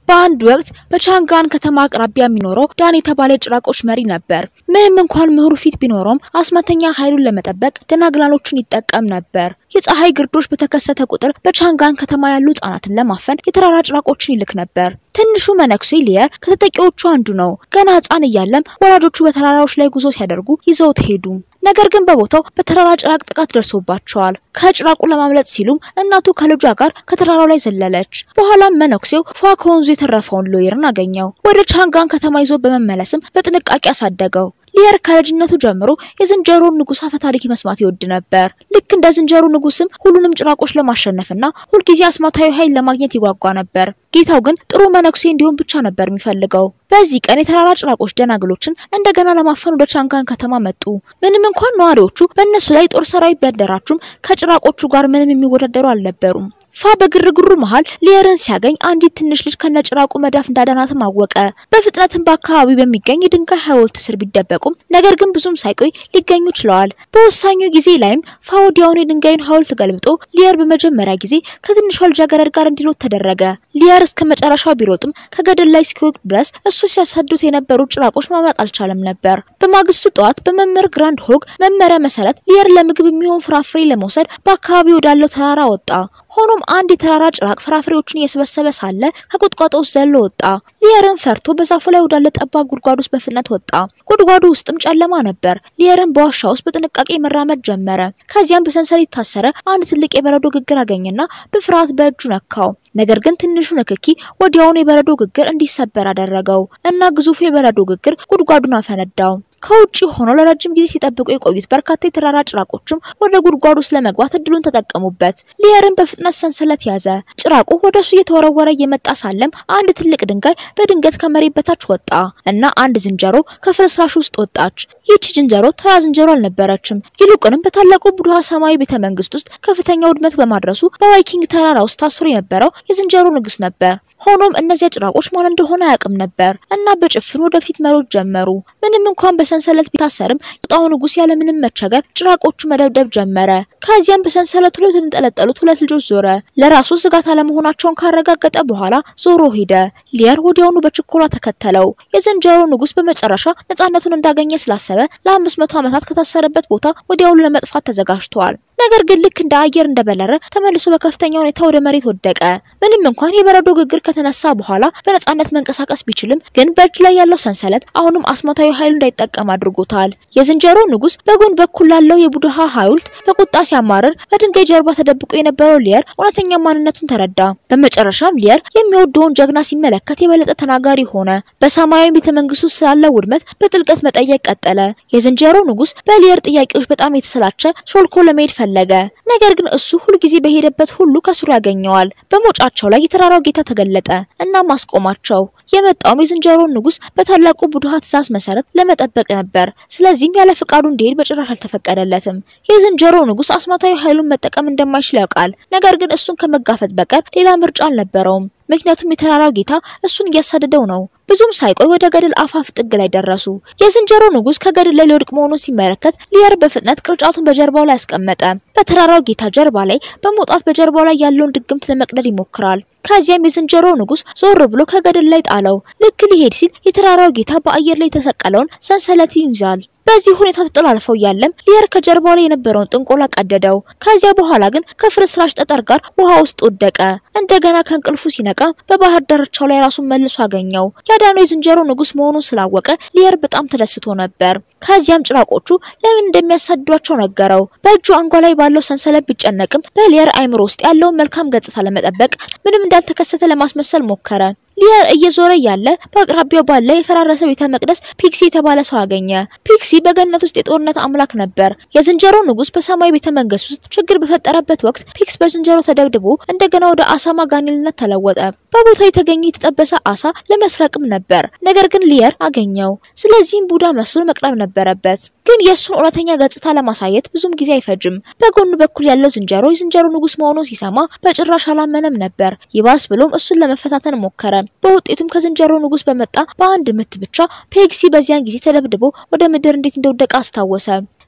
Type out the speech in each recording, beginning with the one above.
በአንድ ወቅት በቻንጋን ከተማ አቅራቢያ የሚኖረው ዳን የተባለ የጭራቆች መሪ ነበር። ምንም እንኳን ምሁሩ ፊት ቢኖረውም አስማተኛ ኃይሉን ለመጠበቅ ደናግላሎችን ይጠቀም ነበር። የፀሐይ ግርዶሽ በተከሰተ ቁጥር በቻንጋን ከተማ ያሉ ህጻናትን ለማፈን የተራራ ጭራቆችን ይልክ ነበር። ትንሹ መነኩሴ ሊየር ከተጠቂዎቹ አንዱ ነው። ገና ህጻን እያለም ወላጆቹ በተራራዎች ላይ ጉዞ ሲያደርጉ ይዘውት ሄዱ። ነገር ግን በቦታው በተራራ ጭራቅ ጥቃት ደርሶባቸዋል። ከጭራቁ ለማምለጥ ሲሉም እናቱ ከልጇ ጋር ከተራራው ላይ ዘለለች። በኋላም መነኩሴው ፏ ከወንዙ የተረፈውን ሎየርን አገኘው። ወደ ቻንጋን ከተማ ይዞ በመመለስም በጥንቃቄ አሳደገው። ሊየር ከልጅነቱ ጀምሮ የዝንጀሮን ንጉስ አፈ ታሪክ መስማት ይወድ ነበር። ልክ እንደ ዝንጀሮ ንጉስም ሁሉንም ጭራቆች ለማሸነፍና ሁልጊዜ አስማታዊ ኃይል ለማግኘት ይጓጓ ነበር። ጌታው ግን ጥሩ መነኩሴ እንዲሆን ብቻ ነበር የሚፈልገው። በዚህ ቀን የተራራ ጭራቆች ደናግሎችን እንደገና ለማፈን ወደ ቻንጋን ከተማ መጡ። ምንም እንኳን ነዋሪዎቹ በእነሱ ላይ ጦር ሰራዊት ቢያደራጁም ከጭራቆቹ ጋር ምንም የሚወዳደሩ አልነበሩም። ፋ በግርግሩ መሃል ሊየርን ሲያገኝ አንዲት ትንሽ ልጅ ከነጭራቁ መዳፍ እንዳዳናትም አወቀ። በፍጥነትም በአካባቢው በሚገኝ የድንጋይ ሐውልት ስር ቢደበቁም ነገር ግን ብዙም ሳይቆይ ሊገኙ ችለዋል። በወሳኙ ጊዜ ላይም ፋ ወዲያውኑ የድንጋዩን ሐውልት ገልብጦ ሊየር በመጀመሪያ ጊዜ ከትንሿ ልጃገረድ ጋር እንዲሮጥ ተደረገ። ሊየር እስከ መጨረሻው ቢሮጥም ከገደል ላይ እስኪወቅ ድረስ እሱ ሲያሳዱት የነበሩ ጭራቆች ማምለጥ አልቻለም ነበር። በማግስቱ ጠዋት በመምህር ግራንድ ሆግ መመሪያ መሰረት ሊየር ለምግብ የሚሆን ፍራፍሬ ለመውሰድ በአካባቢው ወዳለው ተራራ ወጣ። ሆኖም አንድ የተራራ ጭራቅ ፍራፍሬዎችን እየሰበሰበ ሳለ ከቁጥቋጦ ውስጥ ዘሎ ወጣ። ሊየርን ፈርቶ በዛፉ ላይ ወዳለ ጠባብ ጉድጓድ ውስጥ በፍጥነት ወጣ። ጉድጓዱ ውስጥም ጨለማ ነበር። ሊየርን በዋሻ ውስጥ በጥንቃቄ መራመድ ጀመረ። ከዚያም በሰንሰለት የታሰረ አንድ ትልቅ የበረዶ ግግር አገኘና በፍርሃት በእጁ ነካው። ነገር ግን ትንሹ ንክኪ ወዲያውኑ የበረዶ ግግር እንዲሰበር አደረገው እና ግዙፉ የበረዶ ግግር ጉድጓዱን አፈነዳው። ከውጭ ሆነው ለረጅም ጊዜ ሲጠብቁ የቆዩት በርካታ የተራራ ጭራቆችም ወደ ጉድጓዱ ውስጥ ለመግባት እድሉን ተጠቀሙበት። ሊየርን በፍጥነት ሰንሰለት ያዘ። ጭራቁ ወደ እሱ እየተወረወረ እየመጣ ሳለም አንድ ትልቅ ድንጋይ በድንገት ከመሬት በታች ወጣ እና አንድ ዝንጀሮ ከፍርስራሽ ውስጥ ወጣች። ይህቺ ዝንጀሮ ተራ ዝንጀሮ አልነበረችም። ይልቁንም በታላቁ ቡድሃ ሰማያዊ ቤተ መንግስት ውስጥ ከፍተኛ ውድመት በማድረሱ በቫይኪንግ ተራራ ውስጥ ታስሮ የነበረው የዝንጀሮ ንጉስ ነበር። ሆኖም እነዚያ ጭራቆች ማን እንደሆነ አያውቅም ነበር እና በጭፍኑ ወደፊት መሮጥ ጀመሩ። ምንም እንኳን በሰንሰለት ቢታሰርም ቁጣው ንጉስ ያለምንም መቸገር ጭራቆቹ መደብደብ ጀመረ። ከዚያም በሰንሰለቱ ላይ የተንጠለጠሉት ሁለት ልጆች ዞረ። ለራሱ ስጋት አለመሆናቸውን ካረጋገጠ በኋላ ዞሮ ሄደ። ሊየር ወዲያውኑ በችኮላ ተከተለው። የዝንጀሮ ንጉስ በመጨረሻ ነጻነቱን እንዳገኘ ስላሰበ ለአምስት መቶ ዓመታት ከታሰረበት ቦታ ወዲያውኑ ለመጥፋት ተዘጋጅቷል። ነገር ግን ልክ እንደ አየር እንደበረረ ተመልሶ በከፍተኛ ሁኔታ ወደ መሬት ወደቀ። ምንም እንኳን የበረዶ ግግር ከተነሳ በኋላ በነጻነት መንቀሳቀስ ቢችልም ግን በእጅ ላይ ያለው ሰንሰለት አሁንም አስማታዊ ኃይሉ እንዳይጠቀም አድርጎታል። የዝንጀሮ ንጉስ በጎን በኩል ላለው የቡድሃ ሐውልት በቁጣ ሲያማርር በድንጋይ ጀርባ ተደብቆ የነበረው ሊየር እውነተኛ ማንነቱን ተረዳ። በመጨረሻም ሊየር የሚወደውን ጀግና ሲመለከት የበለጠ ተናጋሪ ሆነ። በሰማያዊ ቤተ መንግስት ውስጥ ስላለው ውድመት በጥልቀት መጠየቅ ቀጠለ። የዝንጀሮ ንጉስ በሊየር ጥያቄዎች በጣም የተሰላቸ ሾልኮ ለመሄድ ፈለገ። ነገር ግን እሱ ሁልጊዜ በሄደበት ሁሉ ከስሩ ያገኘዋል። በሞጫቸው ላይ የተራራው ጌታ ተገለጠ እና ማስቆማቸው። የመጣውም የዝንጀሮን ንጉስ በታላቁ ቡድሃ ትእዛዝ መሰረት ለመጠበቅ ነበር። ስለዚህም ያለ ፍቃዱ እንዲሄድ በጭራሽ አልተፈቀደለትም። የዝንጀሮ ንጉስ አስማታዊ ኃይሉን መጠቀም እንደማይችል ያውቃል። ነገር ግን እሱን ከመጋፈጥ በቀር ሌላ ምርጫ አልነበረውም። ምክንያቱም የተራራው ጌታ እሱን እያሳደደው ነው። ብዙም ሳይቆይ ወደ ገደል አፋፍ ጥግ ላይ ደረሱ። የዝንጀሮ ንጉስ ከገደል ላይ ሊወድቅ መሆኑን ሲመለከት ሊየር በፍጥነት ቅርጫቱን በጀርባው ላይ አስቀመጠ። በተራራው ጌታ ጀርባ ላይ በመውጣት በጀርባው ላይ ያለውን ድግምት ለመቅደድ ይሞክራል። ከዚያም የዝንጀሮ ንጉስ ዞር ብሎ ከገደል ላይ ጣለው። ልክ ሊሄድ ሲል የተራራው ጌታ በአየር ላይ የተሰቀለውን ሰንሰለት ይይዛል። በዚህ ሁኔታ ተጠላልፈው እያለም ሊየር ከጀርባው ላይ የነበረውን ጥንቆላ ቀደደው። ከዚያ በኋላ ግን ከፍርስራሽ ጠጠር ጋር ውሃ ውስጥ ወደቀ። እንደገና ከእንቅልፉ ሲነቃ በባህር ዳርቻው ላይ ራሱን መልሶ አገኘው። ያዳነው የዝንጀሮ ንጉስ መሆኑን ስላወቀ ሊየር በጣም ተደስቶ ነበር። ከዚያም ጭራቆቹ ለምን እንደሚያሳድዷቸው ነገረው። በእጁ አንጓ ላይ ባለው ሰንሰለት ቢጨነቅም በሊየር አይምሮ ውስጥ ያለውን መልካም ገጽታ ለመጠበቅ ምንም እንዳልተከሰተ ለማስመሰል ሞከረ። ሊየር እየዞረ ያለ በአቅራቢያው ባለ የፈራረሰ ቤተ መቅደስ ፒክሲ የተባለ ሰው አገኘ። ፒክሲ በገነት ውስጥ የጦርነት አምላክ ነበር። የዝንጀሮ ንጉስ በሰማይ ቤተ መንግስት ውስጥ ችግር በፈጠረበት ወቅት ፒክስ በዝንጀሮ ተደብድቦ እንደገና ወደ አሳማ ጋኔልነት ተለወጠ። በቦታው የተገኘ የተጠበሰ አሳ ለመስረቅም ነበር። ነገር ግን ሊየር አገኘው። ስለዚህም ቡዳ መስሎ መቅረብ ነበረበት። ግን የእሱን እውነተኛ ገጽታ ለማሳየት ብዙም ጊዜ አይፈጅም። በጎኑ በኩል ያለው ዝንጀሮ የዝንጀሮ ንጉስ መሆኑን ሲሰማ በጭራሽ አላመነም ነበር። ይባስ ብሎም እሱን ለመፈታተን ሞከረ። በውጤቱም ከዝንጀሮ ንጉስ በመጣ በአንድ ምት ብቻ ፔግሲ በዚያን ጊዜ ተደብድቦ ወደ ምድር እንዴት እንደወደቀ አስታወሰ።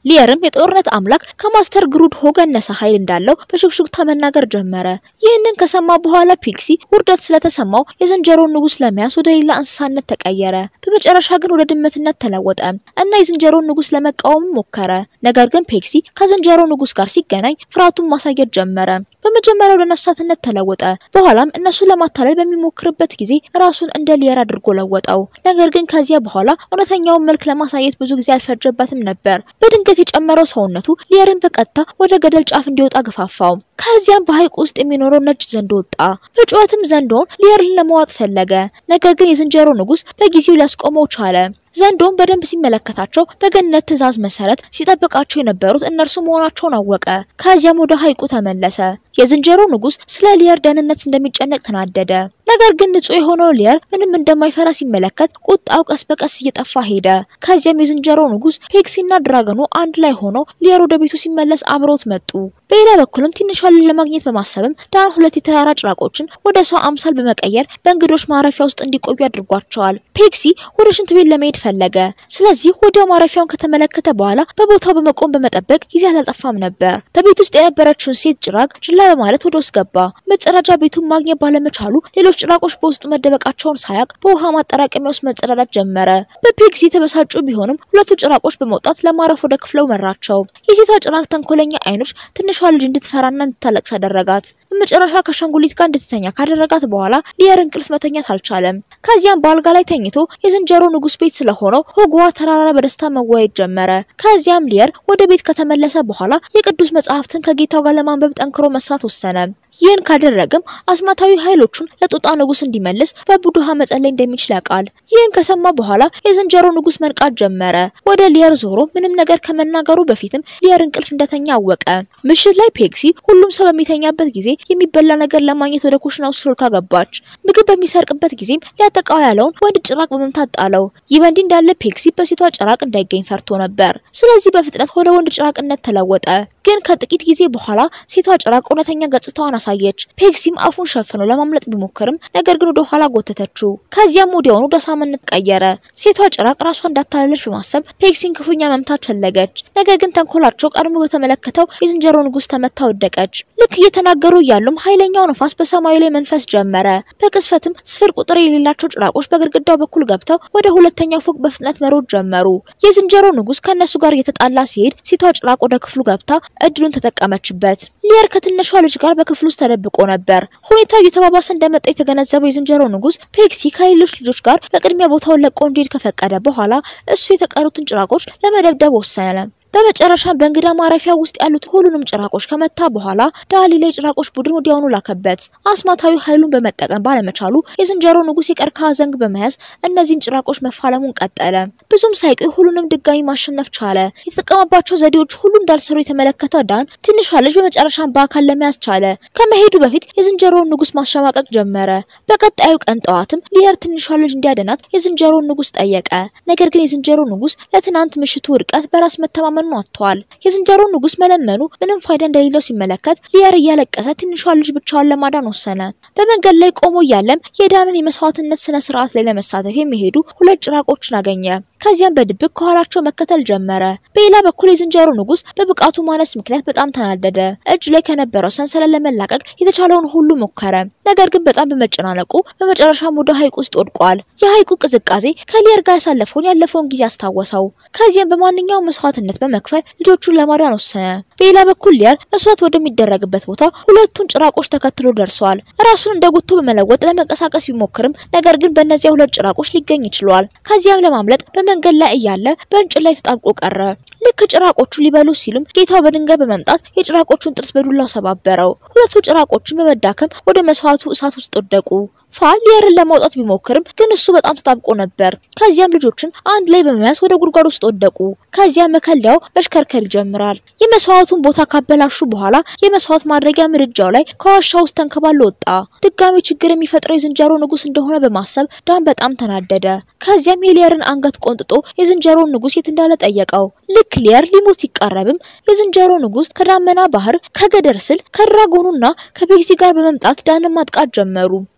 ሊየርም የጦርነት አምላክ ከማስተር ግሩድ ሆ ገነሰ ኃይል እንዳለው በሹክሹክታ መናገር ጀመረ። ይህንን ከሰማ በኋላ ፒክሲ ውርደት ስለተሰማው የዝንጀሮን ንጉስ ለመያዝ ወደ ሌላ እንስሳነት ተቀየረ። በመጨረሻ ግን ወደ ድመትነት ተለወጠ እና የዝንጀሮን ንጉስ ለመቃወም ሞከረ። ነገር ግን ፒክሲ ከዝንጀሮ ንጉስ ጋር ሲገናኝ ፍርሃቱን ማሳየት ጀመረ። በመጀመሪያ ወደ ነፍሳትነት ተለወጠ። በኋላም እነሱን ለማታለል በሚሞክርበት ጊዜ ራሱን እንደ ሊየር አድርጎ ለወጠው። ነገር ግን ከዚያ በኋላ እውነተኛውን መልክ ለማሳየት ብዙ ጊዜ አልፈጀበትም ነበር። በድንገት የጨመረው ሰውነቱ ሊየርን በቀጥታ ወደ ገደል ጫፍ እንዲወጣ ገፋፋው። ከዚያም በሐይቅ ውስጥ የሚኖረው ነጭ ዘንዶ ወጣ። በጩኸትም ዘንዶውን ሊየርን ለመዋጥ ፈለገ። ነገር ግን የዝንጀሮ ንጉስ በጊዜው ሊያስቆመው ቻለ። ዘንዶም በደንብ ሲመለከታቸው በገነት ትዕዛዝ መሰረት ሲጠብቃቸው የነበሩት እነርሱ መሆናቸውን አወቀ። ከዚያም ወደ ሐይቁ ተመለሰ። የዝንጀሮ ንጉስ ስለ ሊየር ደህንነት እንደሚጨነቅ ተናደደ። ነገር ግን ንጹህ የሆነው ሊየር ምንም እንደማይፈራ ሲመለከት ቁጣው ቀስ በቀስ እየጠፋ ሄደ። ከዚያም የዝንጀሮ ንጉስ ፔክሲና ድራገኑ አንድ ላይ ሆነው ሊየር ወደ ቤቱ ሲመለስ አብረውት መጡ። በሌላ በኩልም ትንሿ ልጅ ለማግኘት በማሰብም ዳን ሁለት የተራራ ጭራቆችን ወደ ሰው አምሳል በመቀየር በእንግዶች ማረፊያ ውስጥ እንዲቆዩ አድርጓቸዋል። ፔክሲ ወደ ሽንት ቤት ለመሄድ ፈለገ። ስለዚህ ወዲያው ማረፊያውን ከተመለከተ በኋላ በቦታው በመቆም በመጠበቅ ጊዜ አላጠፋም ነበር። በቤት ውስጥ የነበረችውን ሴት ጭራቅ ችላ በማለት ወደ ውስጥ ገባ። መጸዳጃ ቤቱን ማግኘት ባለመቻሉ ሌሎች ጭራቆች በውስጡ መደበቃቸውን ሳያቅ በውሃ ማጠራቀሚያ ውስጥ መጸዳዳት ጀመረ። በፔክሲ የተበሳጩ ቢሆንም ሁለቱ ጭራቆች በመውጣት ለማረፍ ወደ ክፍለው መራቸው። የሴቷ ጭራቅ ተንኮለኛ አይኖች ትንሿ ልጅ እንድትፈራና እንድታለቅስ አደረጋት። በመጨረሻ ከአሻንጉሊት ጋር እንድትተኛ ካደረጋት በኋላ ሊየር እንቅልፍ መተኛት አልቻለም። ከዚያም በአልጋ ላይ ተኝቶ የዝንጀሮ ንጉስ ቤት ስለሆነው ሆግዋ ተራራ በደስታ መወያየት ጀመረ። ከዚያም ሊየር ወደ ቤት ከተመለሰ በኋላ የቅዱስ መጽሐፍትን ከጌታው ጋር ለማንበብ ጠንክሮ መስራት ወሰነ። ይህን ካደረገም አስማታዊ ኃይሎቹን ለጦጣ ንጉስ እንዲመልስ በቡድሃ መጸለይ እንደሚችል ያውቃል። ይህን ከሰማ በኋላ የዝንጀሮ ንጉስ መንቃት ጀመረ። ወደ ሊየር ዞሮ ምንም ነገር ከመናገሩ በፊትም ሊየር እንቅልፍ እንደተኛ አወቀ። ምሽት ላይ ፔክሲ ሁሉም ሰው በሚተኛበት ጊዜ የሚበላ ነገር ለማግኘት ወደ ኩሽና ውስጥ ሾልካ ገባች። ምግብ በሚሰርቅበት ጊዜም ሊያጠቃው ያለውን ወንድ ጭራቅ በመምታት ጣለው። ይህ በእንዲህ እንዳለ ፔክሲ በሴቷ ጭራቅ እንዳይገኝ ፈርቶ ነበር። ስለዚህ በፍጥነት ወደ ወንድ ጭራቅነት ተለወጠ። ግን ከጥቂት ጊዜ በኋላ ሴቷ ጭራቅ እውነተኛ ገጽታዋን አሳየች። ፔክሲም አፉን ሸፍኖ ለማምለጥ ቢሞክርም ነገር ግን ወደ ኋላ ጎተተችው። ከዚያም ወዲያውኑ ወደ ሳምነት ቀየረ። ሴቷ ጭራቅ ራሷ እንዳታለለች በማሰብ ፔክሲን ክፉኛ መምታት ፈለገች። ነገር ግን ተንኮላቸው ቀድሞ በተመለከተው የዝንጀሮ ንጉስ ተመታ ወደቀች። ልክ እየተናገሩ እያሉም ኃይለኛው ነፋስ በሰማዩ ላይ መንፈስ ጀመረ። በቅስፈትም ስፍር ቁጥር የሌላቸው ጭራቆች በግድግዳው በኩል ገብተው ወደ ሁለተኛው ፎቅ በፍጥነት መሮጥ ጀመሩ። የዝንጀሮ ንጉስ ከእነሱ ጋር እየተጣላ ሲሄድ ሴቷ ጭራቅ ወደ ክፍሉ ገብታ እድሉን ተጠቀመችበት። ሊየር ከትንሿ ልጅ ጋር በክፍል ውስጥ ተደብቆ ነበር። ሁኔታው እየተባባሰ እንደመጣ የተገነዘበው የዝንጀሮ ንጉስ ፔክሲ ከሌሎች ልጆች ጋር በቅድሚያ ቦታውን ለቆ እንዲሄድ ከፈቀደ በኋላ እሱ የተቀሩትን ጭራቆች ለመደብደብ ወሰነ። በመጨረሻም በእንግዳ ማረፊያ ውስጥ ያሉት ሁሉንም ጭራቆች ከመታ በኋላ ዳሊ ላይ ጭራቆች ቡድን ወዲያውኑ ላከበት። አስማታዊ ኃይሉን በመጠቀም ባለመቻሉ የዝንጀሮ ንጉስ የቀርከሃ ዘንግ በመያዝ እነዚህን ጭራቆች መፋለሙን ቀጠለ። ብዙም ሳይቆይ ሁሉንም ድጋሚ ማሸነፍ ቻለ። የተጠቀመባቸው ዘዴዎች ሁሉ እንዳልሰሩ የተመለከተ ዳን ትንሿ ልጅ በመጨረሻም በአካል ለመያዝ ቻለ። ከመሄዱ በፊት የዝንጀሮውን ንጉስ ማሸማቀቅ ጀመረ። በቀጣዩ ቀን ጠዋትም ሊየር ትንሿ ልጅ እንዲያድናት የዝንጀሮውን ንጉስ ጠየቀ። ነገር ግን የዝንጀሮ ንጉስ ለትናንት ምሽቱ ውድቀት በራስ መተማመን መለመኑን አጥቷል። የዝንጀሮ ንጉስ መለመኑ ምንም ፋይዳ እንደሌለው ሲመለከት ሊየር እያለቀሰ ትንሿ ልጅ ብቻዋን ለማዳን ወሰነ። በመንገድ ላይ ቆሞ እያለም የዳንን የመስዋዕትነት ስነ ስርዓት ላይ ለመሳተፍ የሚሄዱ ሁለት ጭራቆችን አገኘ። ከዚያም በድብቅ ከኋላቸው መከተል ጀመረ። በሌላ በኩል የዝንጀሮ ንጉስ በብቃቱ ማነስ ምክንያት በጣም ተናደደ። እጁ ላይ ከነበረው ሰንሰለት ለመላቀቅ የተቻለውን ሁሉ ሞከረ። ነገር ግን በጣም በመጨናነቁ በመጨረሻም ወደ ሐይቁ ውስጥ ወድቋል። የሐይቁ ቅዝቃዜ ከሊየር ጋር ያሳለፈውን ያለፈውን ጊዜ አስታወሰው። ከዚያም በማንኛውም መስዋዕትነት በመክፈል ልጆቹን ለማዳን ወሰነ። በሌላ በኩል ሊየር መስዋዕት ወደሚደረግበት ቦታ ሁለቱን ጭራቆች ተከትሎ ደርሷል። ራሱን እንደ ጉቶ በመለወጥ ለመንቀሳቀስ ቢሞክርም ነገር ግን በእነዚያ ሁለት ጭራቆች ሊገኝ ይችሏል። ከዚያም ለማምለጥ በመንገድ ላይ እያለ በእንጭት ላይ ተጣብቆ ቀረ። ልክ ጭራቆቹ ሊበሉ ሲሉም ጌታው በድንጋይ በመምጣት የጭራቆቹን ጥርስ በዱላው ሰባበረው። ሁለቱ ጭራቆችን በመዳከም ወደ መስዋዕቱ እሳት ውስጥ ወደቁ። ፋል ሊየርን ለማውጣት ቢሞክርም ግን እሱ በጣም ተጣብቆ ነበር። ከዚያም ልጆችን አንድ ላይ በመያዝ ወደ ጉድጓድ ውስጥ ወደቁ። ከዚያም መከለያው መሽከርከር ይጀምራል። የመስዋዕቱን ቦታ ካበላሹ በኋላ የመስዋዕት ማድረጊያ ምድጃው ላይ ከዋሻ ውስጥ ተንከባሎ ወጣ። ድጋሚ ችግር የሚፈጥረው የዝንጀሮ ንጉስ እንደሆነ በማሰብ ዳን በጣም ተናደደ። ከዚያም የሊየርን አንገት ቆንጥጦ የዝንጀሮን ንጉስ የት እንዳለ ጠየቀው። ልክ ሊየር ሊሞት ሲቃረብም የዝንጀሮ ንጉስ ከዳመና ባህር፣ ከገደር ስል፣ ከድራጎኑና ከቤክሲ ጋር በመምጣት ዳንን ማጥቃት ጀመሩ። የተራራ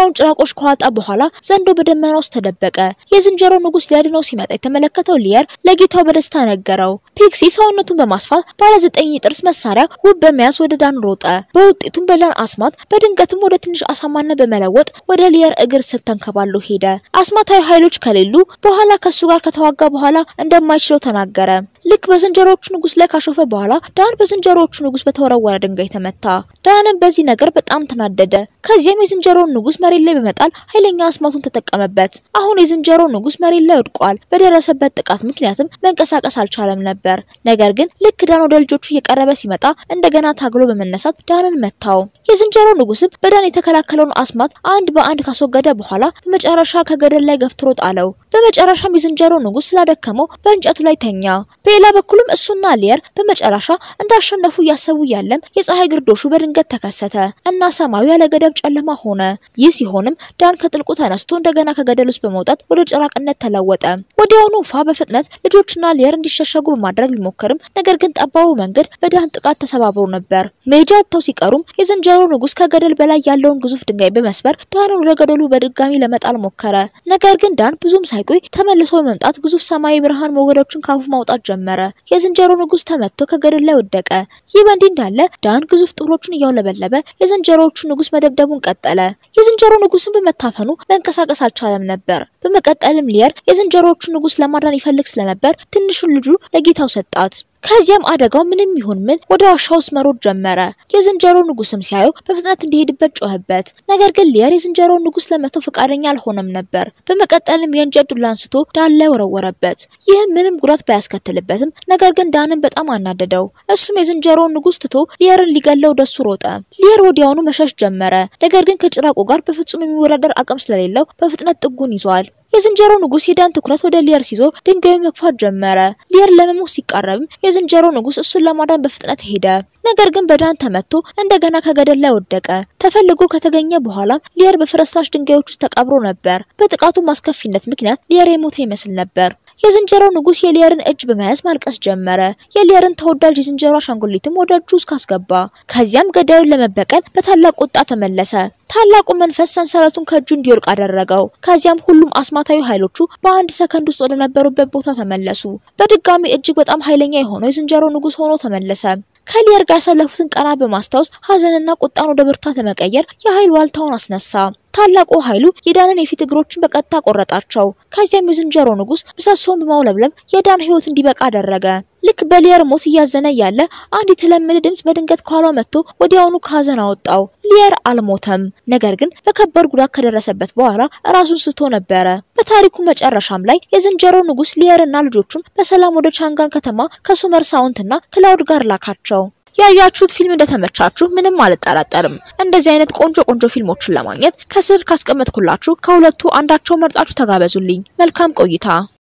የደመናውን ጭራቆች ከዋጣ በኋላ ዘንዶ በደመና ውስጥ ተደበቀ። የዝንጀሮ ንጉስ ሊያድነው ሲመጣ የተመለከተው ሊየር ለጌታው በደስታ ነገረው። ፒክሲ ሰውነቱን በማስፋት ባለ ዘጠኝ ጥርስ መሳሪያ ውብ በመያዝ ወደ ዳን ሮጠ። በውጤቱም በዳን አስማት በድንገትም ወደ ትንሽ አሳማነት በመለወጥ ወደ ሊየር እግር ስር ተንከባሎ ሄደ። አስማታዊ ኃይሎች ከሌሉ በኋላ ከሱ ጋር ከተዋጋ በኋላ እንደማይችለው ተናገረ። ልክ በዝንጀሮዎቹ ንጉስ ላይ ካሾፈ በኋላ ዳን በዝንጀሮዎቹ ንጉስ በተወረወረ ድንጋይ ተመታ። ዳንም በዚህ ነገር በጣም ተናደደ። ከዚያም የዝንጀሮውን ንጉስ መሬት ላይ በመጣል ኃይለኛ አስማቱን ተጠቀመበት። አሁን የዝንጀሮ ንጉስ መሬት ላይ ወድቋል። በደረሰበት ጥቃት ምክንያትም መንቀሳቀስ አልቻለም ነበር። ነገር ግን ልክ ዳን ወደ ልጆቹ እየቀረበ ሲመጣ እንደገና ታግሎ በመነሳት ዳንን መታው። የዝንጀሮ ንጉስም በዳን የተከላከለውን አስማት አንድ በአንድ ካስወገደ በኋላ በመጨረሻ ከገደል ላይ ገፍትሮ ጣለው። በመጨረሻም የዝንጀሮ ንጉስ ስላደከመው በእንጨቱ ላይ ተኛ። በሌላ በኩልም እሱና ሊየር በመጨረሻ እንዳሸነፉ እያሰቡ ያለም የፀሐይ ግርዶሹ በድንገት ተከሰተ እና ሰማዩ ያለ ገደብ ጨለማ ሆነ። ይህ ሲሆንም ዳን ከጥልቁ ተነስቶ እንደገና ከገደል ውስጥ በመውጣት ወደ ጭራቅነት ተለወጠ። ወዲያውኑ ፋ በፍጥነት ልጆችና ሊየር እንዲሸሸጉ በማድረግ ቢሞክርም ነገር ግን ጠባቡ መንገድ በዳን ጥቃት ተሰባብሮ ነበር። መሄጃ አጥተው ሲቀሩም የዝንጀሮ ንጉስ ከገደል በላይ ያለውን ግዙፍ ድንጋይ በመስበር ዳንን ወደ ገደሉ በድጋሚ ለመጣል ሞከረ። ነገር ግን ዳን ብዙም ሳይቆይ ተመልሶ በመምጣት ግዙፍ ሰማያዊ ብርሃን ሞገዶችን ካፉ ማውጣት ጀመረ። የዝንጀሮ ንጉስ ተመትቶ ከገደል ላይ ወደቀ። ይህ በእንዲህ እንዳለ ዳን ግዙፍ ጥፍሮቹን እያውለበለበ የዝንጀሮዎቹ ንጉስ መደብደቡን ቀጠለ። የዝንጀሮ ንጉስን በመታፈኑ መንቀሳቀስ አልቻለም ነበር። በመቀጠልም ሊየር የዝንጀሮዎቹ ንጉስ ለማዳን ይፈልግ ስለነበር ትንሹን ልጁ ለጌታው ሰጣት። ከዚያም አደጋው ምንም ይሁን ምን ወደ ዋሻ ውስጥ መሮጥ ጀመረ። የዝንጀሮ ንጉስም ሲያየው በፍጥነት እንዲሄድበት ጮህበት። ነገር ግን ሊየር የዝንጀሮ ንጉስ ለመተው ፈቃደኛ አልሆነም ነበር። በመቀጠልም የእንጨት ዱላ አንስቶ ዳን ላይ ወረወረበት። ይህም ምንም ጉዳት ባያስከትልበትም ነገር ግን ዳንን በጣም አናደደው። እሱም የዝንጀሮውን ንጉስ ትቶ ሊየርን ሊገለው ወደሱ ሮጠ። ሊየር ወዲያውኑ መሸሽ ጀመረ። ነገር ግን ከጭራቁ ጋር በፍጹም የሚወዳደር አቅም ስለሌለው በፍጥነት ጥጉን ይዟል። የዝንጀሮ ንጉስ የዳን ትኩረት ወደ ሊየር ሲዞር ድንጋዩ መግፋት ጀመረ። ሊየር ለመሞት ሲቃረብም የዝንጀሮ ንጉስ እሱን ለማዳን በፍጥነት ሄደ። ነገር ግን በዳን ተመቶ እንደገና ከገደል ላይ ወደቀ። ተፈልጎ ከተገኘ በኋላም ሊየር በፍርስራሽ ድንጋዮች ውስጥ ተቀብሮ ነበር። በጥቃቱ አስከፊነት ምክንያት ሊየር የሞተ ይመስል ነበር። የዝንጀሮ ንጉስ የሊየርን እጅ በመያዝ ማልቀስ ጀመረ። የሊየርን ተወዳጅ የዝንጀሮ አሻንጉሊትም ወደ እጁ ውስጥ ካስገባ። ከዚያም ገዳዩን ለመበቀል በታላቅ ቁጣ ተመለሰ። ታላቁ መንፈስ ሰንሰለቱን ከእጁ እንዲወልቅ አደረገው። ከዚያም ሁሉም አስማታዊ ኃይሎቹ በአንድ ሰከንድ ውስጥ ወደ ነበሩበት ቦታ ተመለሱ። በድጋሚ እጅግ በጣም ኃይለኛ የሆነው የዝንጀሮ ንጉስ ሆኖ ተመለሰ። ከሊየር ጋር ያሳለፉትን ቀናት በማስታወስ ሀዘንና ቁጣን ወደ ብርታት ለመቀየር የኃይል ዋልታውን አስነሳ። ታላቁ ኃይሉ የዳንን የፊት እግሮችን በቀጥታ ቆረጣቸው። ከዚያም የዝንጀሮ ንጉስ ምሰሶውን በማውለብለብ የዳን ሕይወት እንዲበቃ አደረገ። ልክ በሊየር ሞት እያዘነ ያለ አንድ የተለመደ ድምጽ በድንገት ከኋላ መጥቶ ወዲያውኑ ከሀዘን አወጣው። ሊየር አልሞተም፣ ነገር ግን በከባድ ጉዳት ከደረሰበት በኋላ ራሱን ስቶ ነበረ። በታሪኩ መጨረሻም ላይ የዝንጀሮ ንጉስ ሊየርና ልጆቹን በሰላም ወደ ቻንጋን ከተማ ከሱመር ሳውንትና ክላውድ ጋር ላካቸው። ያያችሁት ፊልም እንደተመቻችሁ ምንም አልጠራጠርም። እንደዚህ አይነት ቆንጆ ቆንጆ ፊልሞችን ለማግኘት ከስር ካስቀመጥኩላችሁ ከሁለቱ አንዳቸው መርጣችሁ ተጋበዙልኝ። መልካም ቆይታ